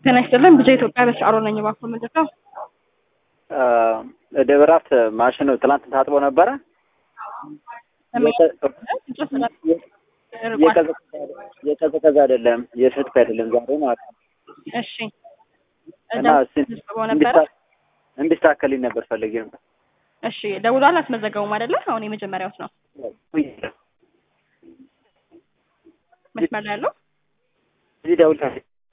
ጤና ይስጥልን ብቻ ኢትዮጵያ በስአሮ ነኝ። እባክዎ ምንድን ነው? ደብራት ማሽኑ ትላንት ታጥቦ ነበረ። የቀዘቀዘ አይደለም፣ የፍትክ አይደለም ዛሬ ማለት ነው። እሺ እና ደውሎ ነበረ። እንዲስተካከልኝ ነበር ፈልጌ ነበር። እሺ ደውሏል። አስመዘገቡም አይደለ? አሁን የመጀመሪያውት ነው መስመር ላይ ያለው። እዚህ ደውል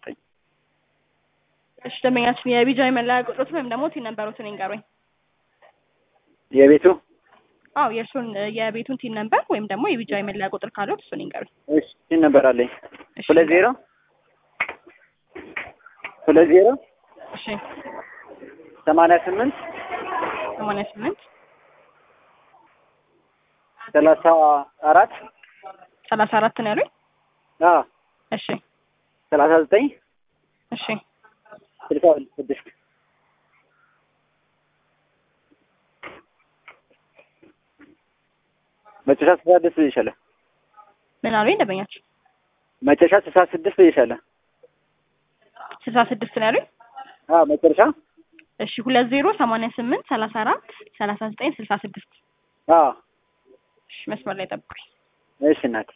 እሺ ደንበኛችን የቢጃይ መለያ ቁጥሮትን ወይም ደግሞ ቲን ነንበሮትን ይንገሩኝ። የቤቱ አዎ የእርሱን የቤቱን ቲን ነንበር ወይም ደግሞ የቢጃይ መለያ ቁጥር ካሉት እሱን ይንገሩኝ። እሺ ቲን ነበር አለኝ እሺ፣ ሁለት ዜሮ ሁለት ዜሮ እሺ ሰማንያ ስምንት ሰማንያ ስምንት ሰላሳ አራት ሰላሳ አራት ነው ያሉኝ። አዎ እሺ ሰላሳ ዘጠኝ እሺ ስልሳ ስድስት መጨረሻ ስልሳ ስድስት ብዬሻለሁ። ምን አሉኝ ደንበኛችን? መጨረሻ ስልሳ ስድስት ብዬሻለሁ። ስልሳ ስድስት ነው ያሉኝ። አዎ መጨረሻ እሺ ሁለት ዜሮ ሰማንያ ስምንት ሰላሳ አራት ሰላሳ ዘጠኝ ስልሳ ስድስት አዎ እሺ መስመር ላይ ጠብቁኝ። እሺ እናቴ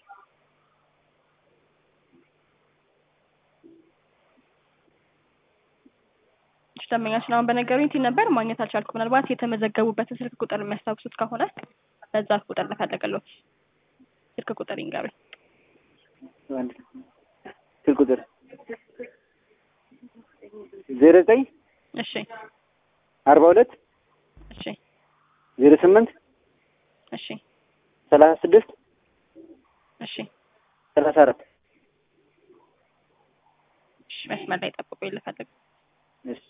እሺ ደንበኛችን አሁን በነገሩኝ ቲን ነበር ማግኘት አልቻልኩም። ምናልባት የተመዘገቡበትን ስልክ ቁጥር የሚያስታውሱት ከሆነ በዛ ቁጥር ልፈልግልዎት። ስልክ ቁጥር ይንገሩኝ። አንድ ስልክ ቁጥር ዜሮ ዘጠኝ እሺ አርባ ሁለት እሺ ዜሮ ስምንት እሺ ሰላሳ ስድስት እሺ ሰላሳ አራት እሺ መስመር ላይ ጠብቁኝ ልፈልግ። እሺ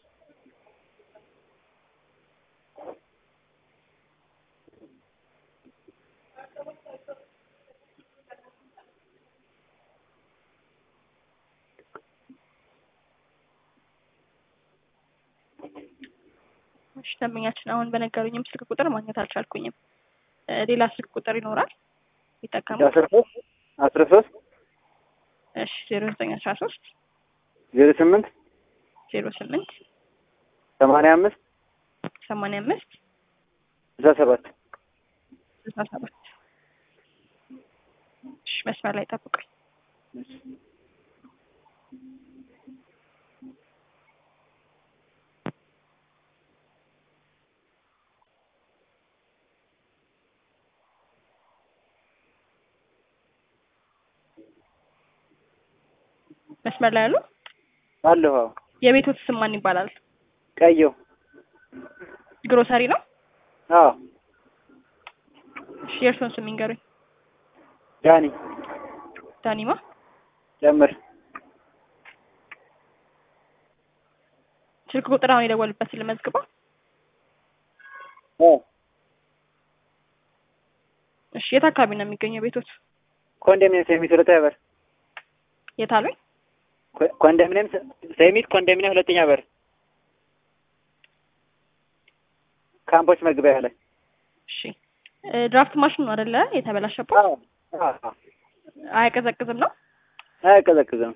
እሺ ደንበኛችን አሁን በነገሩኝም ስልክ ቁጥር ማግኘት አልቻልኩኝም። እ ሌላ ስልክ ቁጥር ይኖራል ይጠቀሙ? አስራ ሶስት አስራ ሶስት እሺ ዜሮ ዘጠኝ አስራ ሶስት ዜሮ ስምንት ዜሮ ስምንት ሰማንያ አምስት ሰማንያ አምስት ስልሳ ሰባት ስልሳ ሰባት እሺ መስመር ላይ ጠብቁኝ። መስመር ላይ ያሉ አለሁ። አዎ የቤቶት ስም ማን ይባላል? ቀየው ግሮሰሪ ነው? አዎ እሺ የእርስዎን ስም ይንገሩኝ። ዳኒ ዳኒማ ጨምር ስልክ ቁጥር አሁን የደወሉበት ልመዝግበው። አዎ እሺ የት አካባቢ ነው የሚገኘው ቤቶት? ኮንዶሚኒየም ሴሚት ሁለተኛ በር የት አሉኝ? ኮ- ኮንዶሚኒየም ሴ- ሴሚት ኮንዶሚኒየም ሁለተኛ በር ካምፖች መግቢያ ላይ እሺ እ ድራፍት ማሽን ነው አይደለ የተበላሸበት? አዎ አዎ አያቀዘቅዝም ነው? አያቀዘቅዝም።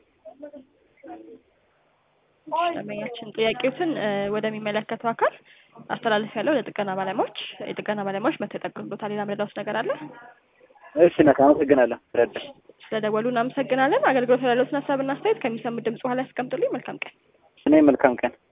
ደንበኛችን ጥያቄዎትን እ ወደሚመለከተው አካል አስተላልፍ ያለው ለጥገና ባለሙያዎች የጥገና ባለሙያዎች መጥተው ይጠግኑበታል። ሌላ ምረዳውስ ነገር አለ? እሺ እናት አመሰግናለሁ። ረዳ ስለደወሉ እናመሰግናለን። አገልግሎት ያለዎትን ሀሳብና አስተያየት ከሚሰሙት ድምጽ በኋላ ያስቀምጡልኝ። መልካም ቀን። እኔ መልካም ቀን